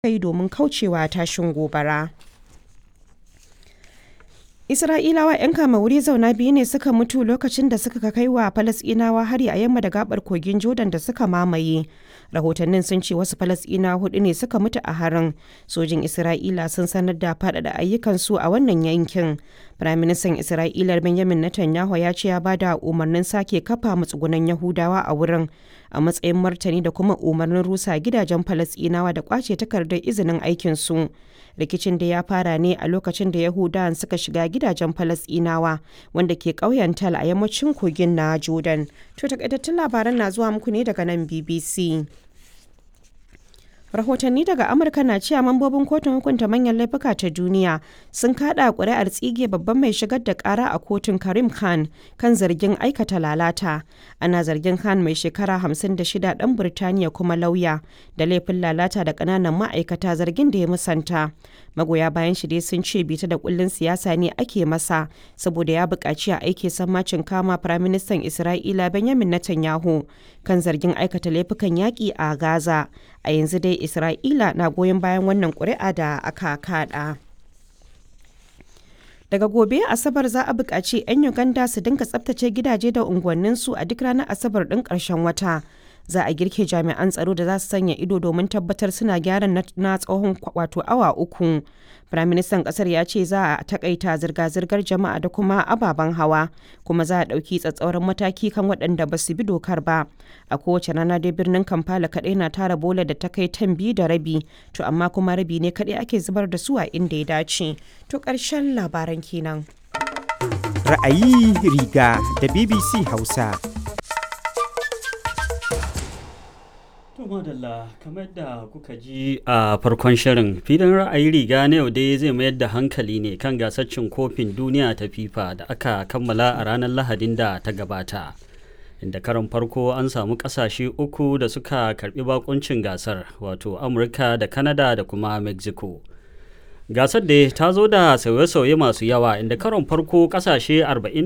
yi domin kaucewa tashin gobara. Isra'ilawa 'yan kama wuri zauna biyu ne suka mutu lokacin da suka kai wa Falasɗinawa hari a yamma da gabar kogin Jordan da suka mamaye. Rahotannin sun ce wasu Falasɗinawa hudu ne suka mutu a harin. Sojin Isra'ila sun sanar da faɗaɗa ayyukansu a wannan yankin. Firaministan Isra'ila Benjamin Netanyahu ya ce ya ba da umarnin sake kafa matsugunan Yahudawa a wurin a matsayin martani da kuma umarnin rusa gidajen Falasɗinawa da kwace takardar izinin aikinsu. rikicin da ya fara ne a lokacin da yahudawan suka shiga gidajen falasɗinawa wanda ke ƙauyen tal a yammacin kogin na jordan to takaitattun labaran na zuwa muku ne daga nan bbc rahotanni daga amurka na cewa mambobin kotun hukunta manyan laifuka ta duniya sun kada kuri'ar tsige babban mai shigar da kara a kotun karim khan kan zargin aikata lalata ana zargin khan mai shekara 56 dan birtaniya kuma lauya da laifin lalata da kananan ma'aikata zargin da ya musanta magoya bayan shi dai sun ce bita da kullun siyasa ne ake masa saboda ya buƙaci a aike sammacin kama firaministan isra'ila benjamin netanyahu kan zargin aikata laifukan yaƙi a gaza a yanzu dai isra'ila na goyon bayan wannan ƙuri'a da aka kaɗa daga gobe asabar za a buƙaci 'yan uganda su dinga tsabtace gidaje da unguwanninsu a duk ranar asabar ɗin ƙarshen wata za a girke jami'an tsaro da za su sanya ido domin tabbatar suna gyara na tsawon wato awa uku firaministan kasar ya ce za a takaita zirga-zirgar jama'a da kuma ababen hawa kuma za a ɗauki tsatsauran mataki kan waɗanda ba su bi dokar ba a kowace rana dai birnin kampala kaɗai na tara bola da ta kai tan biyu da rabi to amma kuma rabi ne kaɗai ake zubar da su a inda ya dace to ƙarshen labaran kenan ra'ayi riga da bbc hausa To madalla kamar da kuka ji a farkon shirin filin ra'ayi riga na yau dai zai mayar da hankali ne kan gasar cin kofin duniya ta FIFA da aka kammala a ranar Lahadin da ta gabata. Inda karon farko an samu kasashe uku da suka karbi bakuncin gasar wato Amurka da Canada da kuma Mexico. Gasar da ta zo da sauye-sauye masu yawa inda karon farko kasashe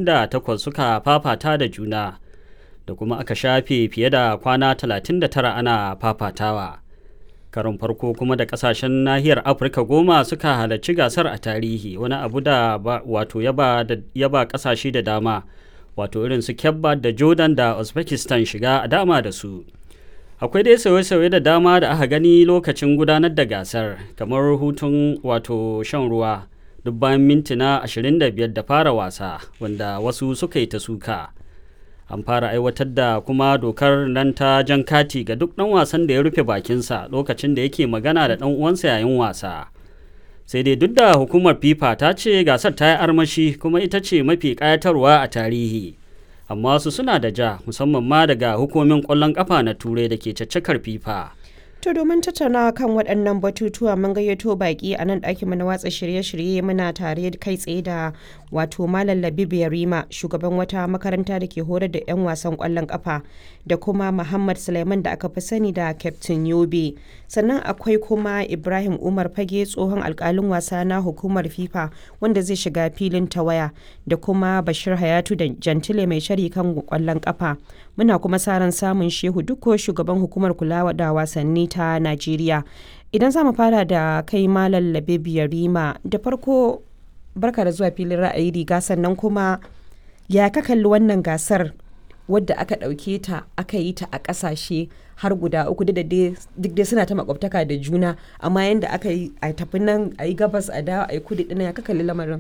48 suka fafata da juna. da kuma aka shafe fiye da kwana 39 ana fafatawa. Karon farko kuma da kasashen nahiyar Afirka goma suka halarci gasar a tarihi wani abu da wato yaba kasashe da dama wato irin su Kebba da Jordan da Uzbekistan shiga a dama da su. Akwai dai sauye-sauye da dama da aka gani lokacin gudanar da gasar kamar hutun wato shan ruwa duk bayan mintuna 25 da fara wasa wanda wasu suka yi ta suka. an fara aiwatar da kuma dokar nan ta jan kati ga duk ɗan wasan da ya rufe bakinsa lokacin da yake magana da ɗan uwansa yayin wasa sai dai duk da hukumar fifa ta ce gasar ta yi armashi kuma ita ce mafi ƙayatarwa a tarihi amma su suna da ja musamman ma daga hukumin ƙwallon ƙafa na turai da ke caccakar fifa To domin tattaunawa kan waɗannan batutuwa mun gayyato baƙi a nan ɗakin na watsa shirye-shirye muna tare kai tsaye da wato Malam Labib Yarima shugaban wata makaranta da ke horar da 'yan wasan ƙwallon ƙafa da kuma Muhammad Suleiman da aka fi sani da Captain Yobe. Sannan akwai kuma Ibrahim Umar Fage tsohon alƙalin wasa na hukumar FIFA wanda zai shiga filin ta waya da kuma Bashir Hayatu da Jantile mai shari kan ƙwallon ƙafa. Muna kuma sa ran samun Shehu Dukko shugaban hukumar kula da wasanni ta Najeriya. Idan za mu fara da kai Malam Labib Yarima da farko barka da zuwa filin ra'ayi riga sannan kuma ya ka kalli wannan gasar wadda aka ɗauke ta aka yi ta a ƙasashe har guda uku duk dai suna ta makwabtaka da juna amma yadda aka yi a tafi nan a yi gabas a dawa a yi kudu ɗina ya ka kalli lamarin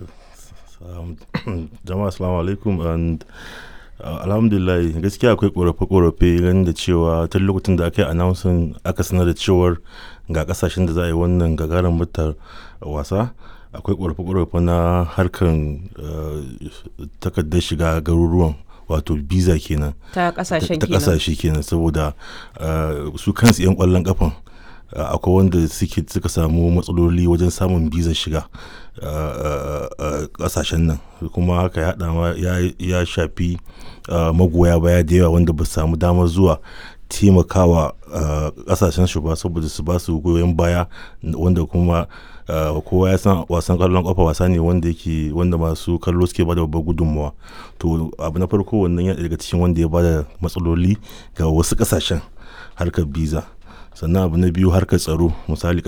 jama'a assalamu alaikum and alhamdulillah gaskiya akwai korafe-korafe ganin da cewa tun lokacin da aka yi announcing aka sanar da cewar ga kasashen da za a yi wannan gagarin mutar wasa akwai korafe-korafe na harkar takardar shiga garuruwan wato visa kenan ta kasashen ta kasashe kenan saboda su kansu 'yan kwallon kafan akwai wanda suka samu matsaloli wajen samun bizar shiga kasashen nan kuma haka ya haɗa ya shafi magoya baya da yawa wanda ba su samu damar zuwa taimakawa kasashen shi ba saboda su ba su goyon baya wanda kuma kowa ya san wasan kallon kafa wasa ne wanda yake wanda masu kallo suke bada babbar gudunmawa to abu na farko wannan yana daga cikin wanda ya bada matsaloli ga wasu kasashen harkar biza sannan abu na biyu harkar tsaro misali